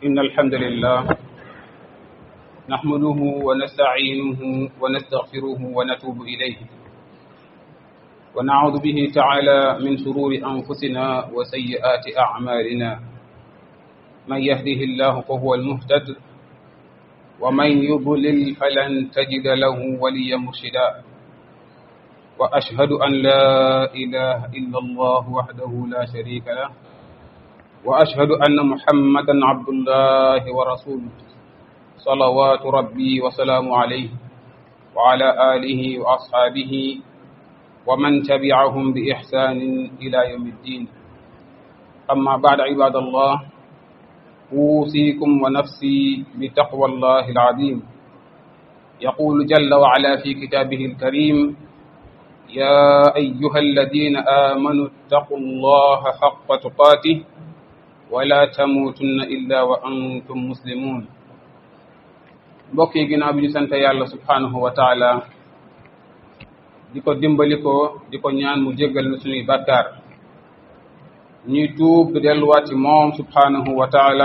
إن الحمد لله نحمده ونستعينه ونستغفره ونتوب إليه ونعوذ به تعالى من شرور أنفسنا وسيئات أعمالنا من يهده الله فهو المهتد ومن يضلل فلن تجد له وليا مرشدا وأشهد أن لا إله إلا الله وحده لا شريك له وأشهد أن محمدا عبد الله ورسوله صلوات ربي وسلام عليه وعلى آله وأصحابه ومن تبعهم بإحسان إلى يوم الدين أما بعد عباد الله أوصيكم ونفسي بتقوى الله العظيم يقول جل وعلا في كتابه الكريم يا أيها الذين آمنوا اتقوا الله حق تقاته ولا تموتن إلا وأنتم مسلمون mbokk yi ginnaaw bi ñu sant yàlla subhanahu wa taala di ko dimbali ko di ko ñaan mu jéggal na suñuy bàkkaar ñuy tuub di delluwaat ci moom subhanahu wa taala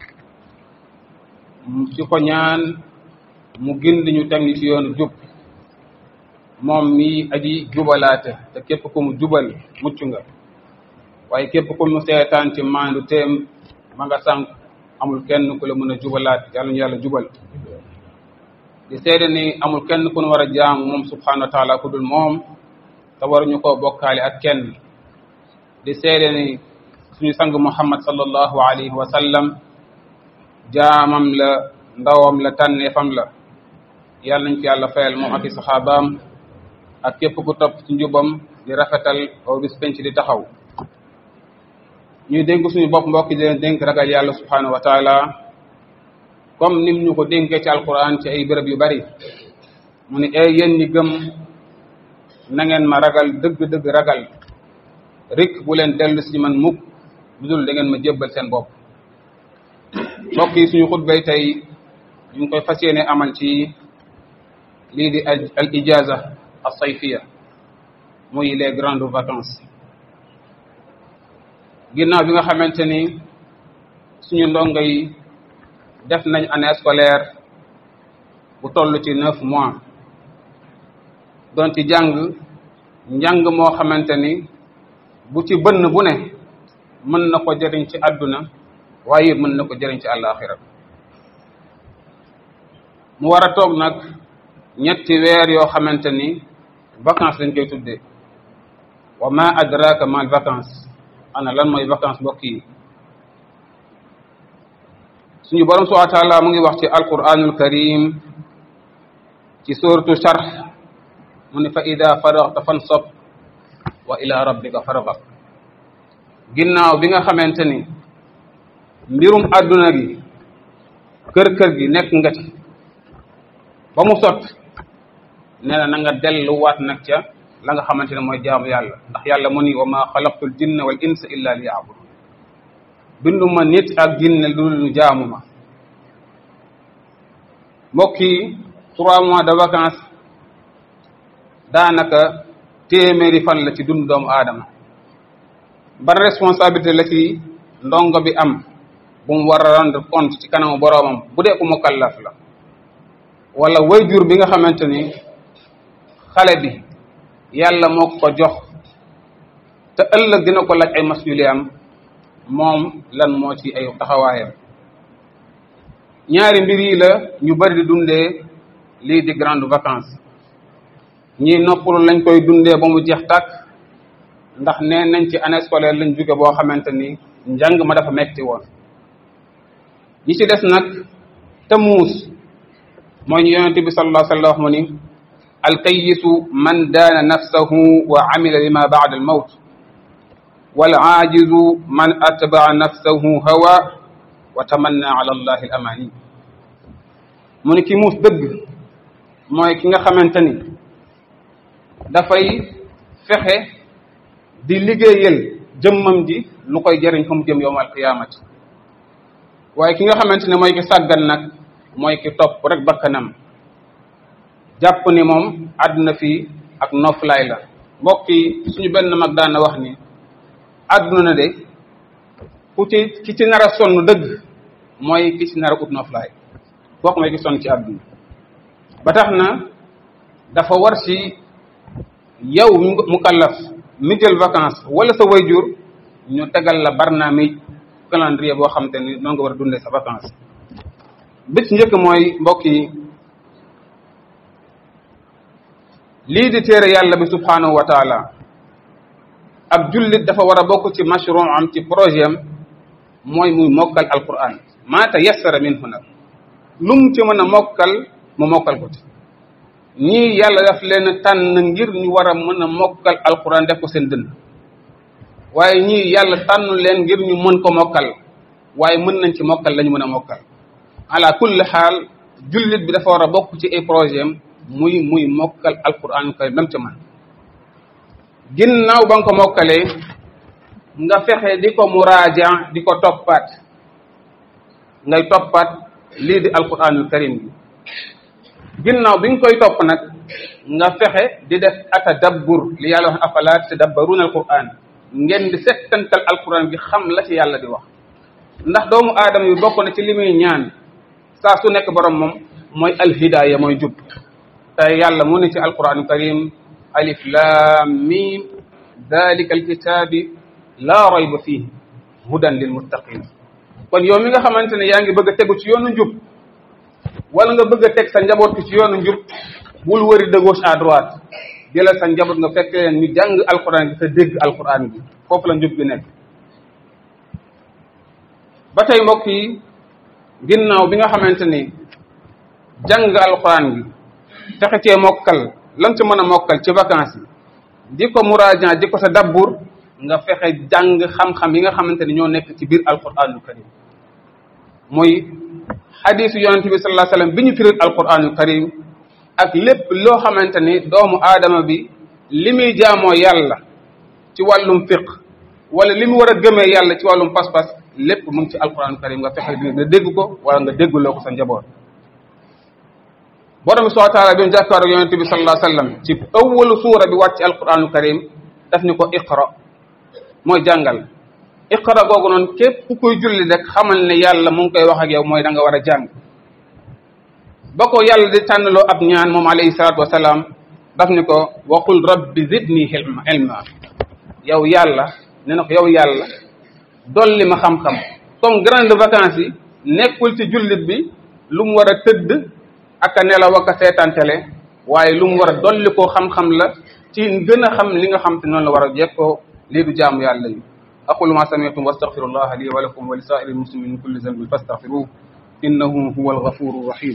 ci ko ñaan mu gindi ñu teg ñu ci yoonu jub moom mi aji jubalaate te képp ku mu jubal mucc nga waaye képp ku mu seetaan ci maandu teem ma nga sànq amul kenn ku la mën a jubalaat yàlla ñu yàlla jubal di seede ni amul kenn ku nu war a jaamu moom subhanahu wa taala ku dul moom te waruñu koo bokkaale ak kenn di seede ni suñu sang muhammad sallallahu alayhi wa sallam jaamam la ndawam la tànneefam la yàlla nañ ci yàlla fayal moom ak i saxaabaam ak képp ku topp ci njubam di rafetal aw bis penc di taxaw ñuy dénk suñu bopp mbokk di leen dénk ragal yàlla subhanahu wa taala comme nim ñu ko dénkee ci alquran ci ay béréb yu bari mu ni ay yéen ñi gëm na ngeen ma ragal dëgg-dëgg ragal rik bu leen dellu si man mukk lu dul da ngeen ma jébbal seen bopp mbokk yi suñu xutbay tey ñu ngi koy fas yéene amal ci lii di al ijaza as sayfiya muy les grandes vacances ginnaaw bi nga xamante ni suñu ndongo yi def nañ année scolaire bu toll ci neuf mois doon ci jàng njàng moo xamante ni bu ci bënn bu ne mën na ko jëriñ ci àdduna waaye mën na ko jëriñ ci àllaaxira mu war a toog nag ñetti weer yoo xamante ni vacances lañ koy tuddee wa ma adraka mal vacances ana lan mooy vacances mbokk yi suñu borom subhanahu wa taala mu ngi wax ci alquranul karim ci suratu sharh mu ne fa ida faraghta fansab wa ila rabbika farghab ginnaaw bi nga xamante ni mbirum adduna gi kër-kër gi nekk nga ci ba mu sot nee na na nga delluwaat nag ca la nga xamante ne mooy jaamu yàlla ndax yàlla mu ni wa ma xalaqtul jinna wal insa illa li ya'budun binduma nit ak jinne lu ñu jaamu ma mbokk yi trois mois de vacances daanaka téeméeri fan la ci dund doomu aadama ban responsabilité la ci ndongo bi am bu mu war a rendre compte ci kanamu boroomam bu dee ku mukallaf la wala wayjur bi nga xamante ni xale bi yàlla moo ko jox te ëllëg dina ko laaj ay masuliyaam moom lan moo ci ay taxawaayam ñaari mbir yi la ñu bari di dundee lii di grande vacances ñii noppalu lañ koy dundee ba mu jeex tàkk ndax nee nañ ci année scolaire lañ jóge boo xamante ni njàng ma dafa metti woon ñi ci des nag te muus mooy ñu yonente bi sallallahu alayhi wa sallam wax mu ni alkayisu man daana nafsahu wa amila lima baada al mawt wal aajizu man atbaa nafsahu hawa wa tamanna ala allahi al amani mu ni ki muus dëgg mooy ki nga xamante ni dafay fexe di liggéeyal jëmmam ji lu koy jëriñ fa mu jëm yowm alqiyamati waaye ki nga xamante ne mooy ki sàggan nag mooy ki topp rek bakkanam jàpp ni moom àdduna fii ak noflaay la mbokk yi suñu benn mag daan na wax ni àdduna na de ku ci ki ci nar a sonn dëgg mooy ki ci nar a ut noflaay kooku mooy ki sonn ci àdduna ba tax na dafa war ci yow mukallaf mi jël vacance wala sa wayjur ñu tegal la barnaamij calendrier boo xam te ni noonu nga war a dundee sa vacance bi ci njëkk mooy mbokk yi lii di téere yàlla bi subhanahu wa taala ab jullit dafa war a bokk ci mashru am ci projet am mooy muy mokkal alquran maa tayassara minhu nag lu mu ci mën a mokkal mu mokkal ko ci ñii yàlla daf leen tànn ngir ñu war a mën a mokkal alquran def ko seen dënn waaye ñii yàlla tànn leen ngir ñu mën ko mokkal waaye mën nañ ci mokkal la ñu mën a mokkal ala kulli xaal jullit bi dafa war a bokk ci ay projet am muy muy mokkal alquran kay lam ca man ginnaaw ba nga ko mokkalee nga fexe di ko muraaja di ko toppaat ngay toppaat lii di alquranul karim bi ginnaaw bi nga koy topp nag nga fexe di def atadabbur li yàlla wax afala tadabbaruna alquran ngeen di settantal alquran bi xam la ci yàlla di wax ndax doomu aadama yi bokk na ci li muy ñaan saa su nekk borom moom mooy alhidaaya mooy jub te yàlla mu ne ci alquranul karim alif lam mim dalika alkitabi laa rayba fihi hudan lil muttaqin kon yow mi nga xamante ne yaa ngi bëgg a tegu ci yoonu njub wala nga bëgg a teg sa njaboot ki ci yoonu njub bul wëri de gauche à droite jëlal sa njaboot nga fekk leen ñu jàng alquran bi te dégg alquran bi foofu la njub gi nekk ba tey mbokk yi ginnaaw bi nga xamante ni jàng alquran bi fexe cee mokkal lan ci mën a mokkal ci vacances yi di ko muraajan di ko sa dabbur nga fexe jàng xam-xam yi nga xamante ni ñoo nekk ci biir alquranul karim muy xadisu yonente bi sallallahu alayhi wasallam bi ñu firil alquranul karim ak lépp loo xamante ni doomu aadama bi li muy jaamoo yàlla ci wàllum fiq wala li mu war a gëmee yàlla ci wàllum pas-pas lépp mu ngi ci alquranul karim nga fexe nga dégg ko wala nga dégguloo ko sa njaboot borom bi subhanahu wa taala bi mu jàkkaaroo yonente bi sallallahu alayhi wasallam ci awwalu suura bi wàcc alquranul karim daf ni ko iqra mooy jàngal iqra googu noonu képp ku koy julli rek xamal ne yàlla mu ngi koy wax ak yow mooy da nga war a jàng ba ko yàlla di tànnaloo ab ñaan moom alayhi salaatu wasalaam daf ni ko waqul rabbi zidni ilma ilma yow yàlla ne na ko yow yàlla dolli ma xam-xam comme grande vacances yi nekkul ci jullit bi lu mu war a tëdd ak a nelaw ak a seetantele waaye lu mu war a dolli koo xam-xam la ci gën a xam li nga xam te noonu la war a jekkoo lii du jaamu yàlla yi aqulu ma sami'tum wastaghfirullaha li wa lakum wa li sa'iril muslimin min kulli dhanbin fastaghfiruhu innahu huwal ghafurur rahim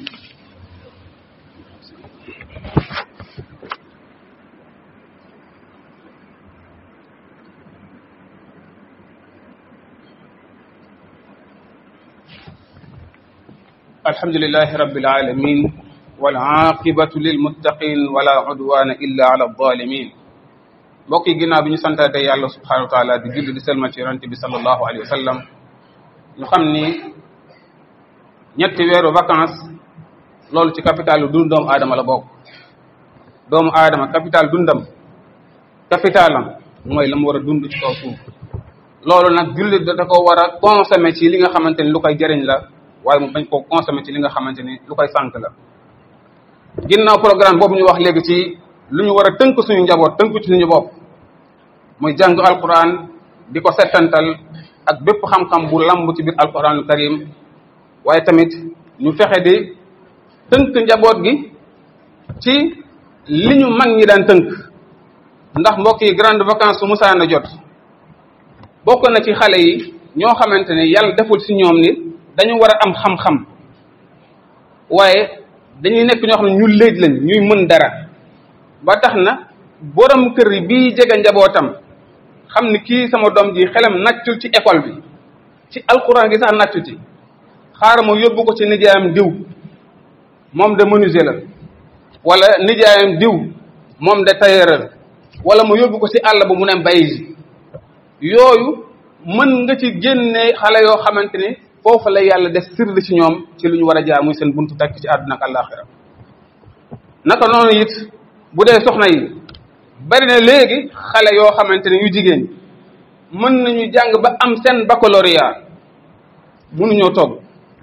الحمد لله رب العالمين والعاقبة للمتقين ولا عدوان إلا على الظالمين mbokk yi ginnaaw bi ñu santaate yàlla subhanahu wa taala di julli di selma ci yonente bi sallallahu alayhi wa sallam ñu xam ni ñetti weeru vacances loolu ci capital lu dund doomu aadama la bokk doomu aadama capital dundam capitalam mooy la mu war a dund ci kaw suuf loolu nag jullit da ko war a consommer ci li nga xamante ni lu koy jëriñ la waaye mu bañ koo consommer ci li nga xamante ni lu koy sànq la ginnaaw programme boobu ñu wax léegi ci lu ñu war a tënk suñu njaboot tënk ci suñu bopp muy jàng alquran di ko settantal ak bépp xam-xam bu lamb ci biir alquranul karim waaye tamit ñu fexe di tënk njaboot gi ci li ñu mag ñi daan tënk ndax mbokk yi grande vacances su musaana jot bokk na ci xale yi ñoo xamante ne yàlla deful si ñoom ni dañu war a am xam-xam waaye dañuy nekk ñoo xam ne ñu léej lañ ñuy mën dara ba tax na borom kër yi bii jege njabootam xam ni kii sama doom ji xelam naccul ci école bi ci alquran gi sax naccu ci xaaral ma yóbbu ko ci nijaayam diw moom de menuisier la wala nijaayam diw moom de tailleur la wala mu yóbbu ko ci àll ba mu ne bay ji yooyu mën nga ci génne xale yoo xamante ni foofu la yàlla def sirri ci ñoom ci lu ñu war a jaar muy seen buntu takk ci àdduna ak àllaaxira naka noonu it bu dee soxna yi bari na léegi xale yoo xamante ne yu jigéen mën nañu jàng ba am seen baccalauréat mënuñoo togg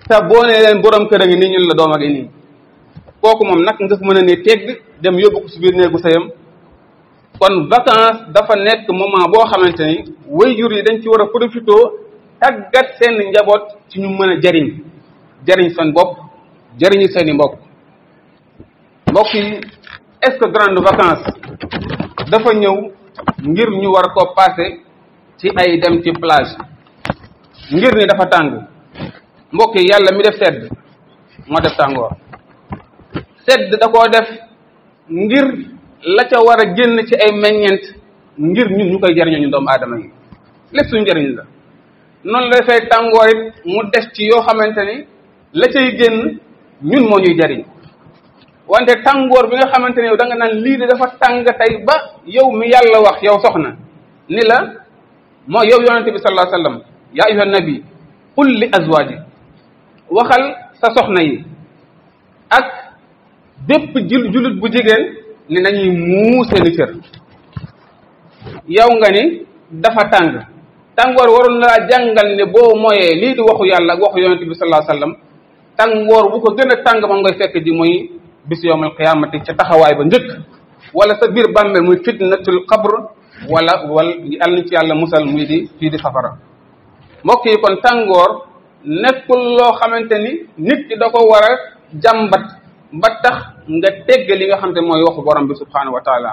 te boo nee leen borom kër a ngi nii ñun la doom a ngi nii kooku moom nag nga mën a ne tegg dem yóbbu ko si biir néegu sëyam kon vacance dafa nekk moment boo xamante ni waajur yi dañ ci war a profité tàggat seen njaboot ci ñu mën a jariñ jariñ seen bopp jariñu seen i mbokk mbokk yi est-ce que grande vacance dafa ñëw ngir ñu war ko passé ci ay dem ci plage ngir ni dafa tàng mbokk yi yàlla mi def sedd moo def tàngoor sedd da koo def ngir la ca war a génn ci ay meññeent ngir ñun ñu koy jariñoo ñu doomu aadama yi lépp suñu njëriñ la noonu la dafay tàngoor it mu des ci yoo xamante ni la cay génn ñun moo ñuy jariñ wante tàngoor bi nga xamante ne yow da nga naan lii de dafa tàng tey ba yow mi yàlla wax yow soxna ni la moo yow yonente bi sallallahu alayhi wasallam yaa ayyuhan nabi qul li azwaji waxal sa soxna yi ak bépp jul julit bu jigéen ni nañuy muu seeni cër yow nga ni dafa tàng tàngoor waroon na laa jàngal ne boo moyee lii di waxu yàlla ak waxu yonente bi sallallahu alayhi wasallam tàngoor bu ko gën a tàng ma ngay fekk ji muy bis yowmal qiyaamati ca taxawaay ba njëkk wala sa biir bàmmeel muy fitnatul qabr wala wala yàlla na ci yàlla musal muy di fii di safara mbokk yi kon tàngoor nekkul loo xamante ni nit ki da ko war a jàmbat ba tax nga tegg li nga xamante mooy waxu borom bi subhanahu wa taala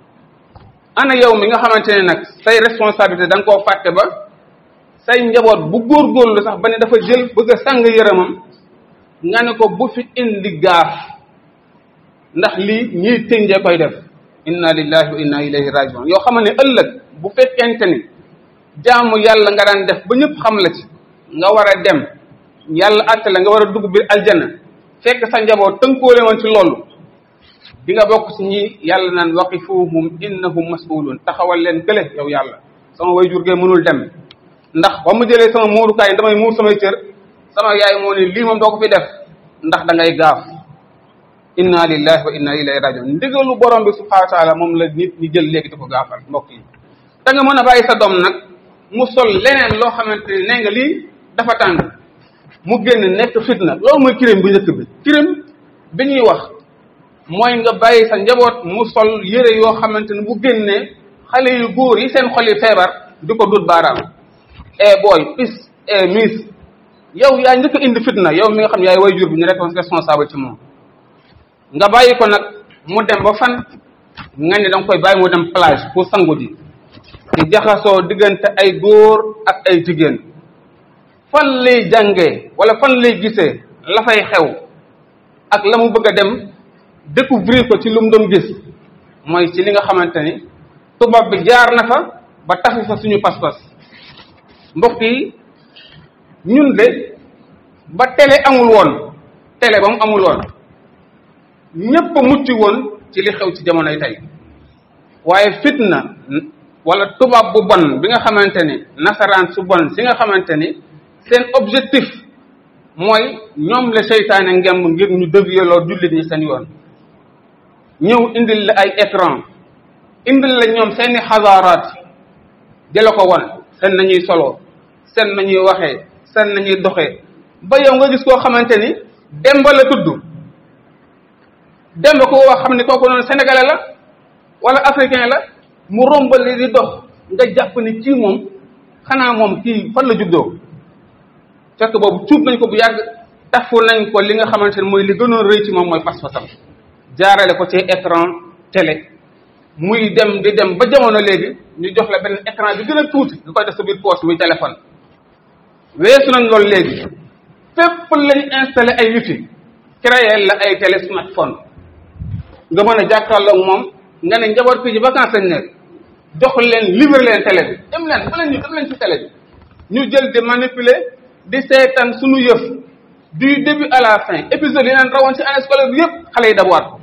ana yow mi nga xamante ne nag say responsabilité da nga koo fàtte ba say njaboot bu góorgóorlu sax ba ne dafa jël bëgg a sàng yërëmam nga ne ko bu fi indi gaaf ndax lii ñiy tënjee koy def inna lillahi wa inna ilayhi rajiun yoo xam ne ëllëg bu fekkente ni jaamu yàlla nga daan def ba ñëpp xam la ci nga war a dem yàlla àtte la nga war a dugg biir aljana fekk sa njaboot tënkoole woon ci loolu di nga bokk ci ñi yàlla naan waqifuhum innahum mas'ulun taxawal leen kële yow yàlla sama way jurgee mënul dem ndax ba mu jëlee sama muurukaay damay muur samay cër sama yaay moo ne lii moom doo ko fi def ndax da ngay gaaf inna lillahi wa inna ilayhi rajiun ndigalu borom bi subhanahu wa taala moom la nit ñi jël léegi di ko gaafal mbokk yi te nga mën a bàyyi sa doom nag mu sol leneen loo xamante ne nee nga lii dafa tàng mu génn nekk fitna loolu mooy crime bu njëkk bi crime bi ñuy wax mooy nga bàyyi sa njaboot mu sol yére yoo xamante ne bu génnee xale yu góor yi seen xol yi feebar di ko dut baaraam e booy pis e miss yow yaa njëkk a indi fitna yow mi nga xam ne yaay way jur bi ñu rek responsable ci moom nga bàyyi ko nag mu dem ba fan nga ne danga koy bàyyi mu dem plage pour sangu ji di jaxasoo diggante ay góor ak ay jigéen fan lay jàngee wala fan lay gisee la fay xew ak la mu bëgg a dem découvrir ko ci lu mu doon gis mooy ci li nga xamante ni tubaab bi jaar na fa ba taxu fa suñu pas-pas mbokk yi ñun de ba télé amul woon télé ba mu amul woon ñépp a mucc woon ci li xew ci jamonoy tey waaye fitna wala tubaab bu bon bi nga xamante ni nasaraan su bon si nga xamante ni seen objectif mooy ñoom la seytaane ngemb ngir ñu dévier loo jullit ñi seen yoon ñëw indil la ay écran indil la ñoom seeni xasaaraat di la ko won seen nañuy solo seen nañuy waxee seen nañuy doxee ba yow nga gis koo xamante ni demba la tudd demba ko wax xam ni kooku noonu sénégalais la wala africain la mu rombali di dox nga jàpp ni kii moom xanaa moom kii fan la juddoo fekk boobu cuub nañ ko bu yàgg tafu nañ ko li nga xamante ne mooy li gënoon rëy ci moom mooy pas-pasam jaarale ko ci écran télé muy dem di dem ba jamono léegi ñu jox la benn écran bi gën a tuuti nga koy def sa biir poche muy téléphone weesu nañ loolu léegi fépp lañ installé ay wifi créé la ay télé smartphone nga mën a jàkkaarloog moom nga ne njaboot fii ci vacances lañ nekk jox leen livre leen télé bi dem leen ba leen ñu dem leen ci télé bi ñu jël di manipuler di seetaan suñu yëf du début à la fin épisode yi naan rawoon ci année scolaire bi yëpp xale yi dabuwaat ko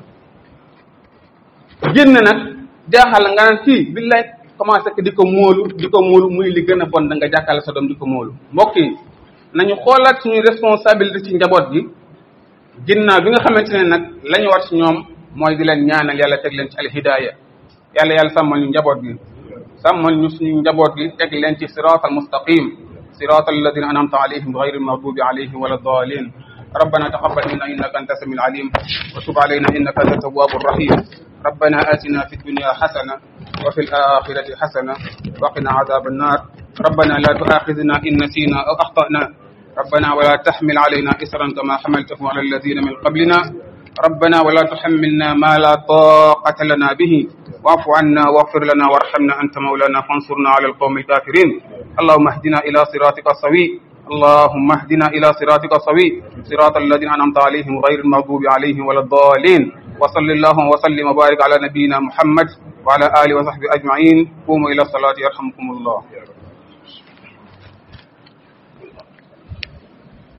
génn nag jaaxal nga naan kii billaay commencé que di ko móolu di ko móolu muy li gën a bon da nga jàkkaarloo sa doom di ko móolu mbokk yi nañu xoolaat suñuy responsabilité ci njaboot gi ginnaaw bi nga xamante ne nag la ñu war ci ñoom mooy di leen ñaanal yàlla teg leen ci alhidaaya yàlla yàlla sàmmal ñu njaboot gi sàmmal ñu suñu njaboot gi teg leen ci siraat al mustaqim صراط الذين أنعمت عليهم غير المغضوب عليهم ولا الضالين ربنا تقبل منا إنك أنت السميع العليم وتب علينا إنك أنت التواب الرحيم ربنا آتنا في الدنيا حسنة وفي الآخرة حسنة وقنا عذاب النار ربنا لا تؤاخذنا إن نسينا أو أخطأنا ربنا ولا تحمل علينا إسرا كما حملته على الذين من قبلنا ربنا ولا تحملنا ما لا طاقة لنا به واعف عنا واغفر لنا وارحمنا أنت مولانا فانصرنا على القوم الكافرين اللهم اهدنا إلى صراطك السوي اللهم اهدنا إلى صراطك السوي صراط الذين أنعمت عليهم غير المغضوب عليهم ولا الضالين وصل اللهم وسلم وبارك على نبينا محمد وعلى آله وصحبه أجمعين قوموا إلى الصلاة يرحمكم الله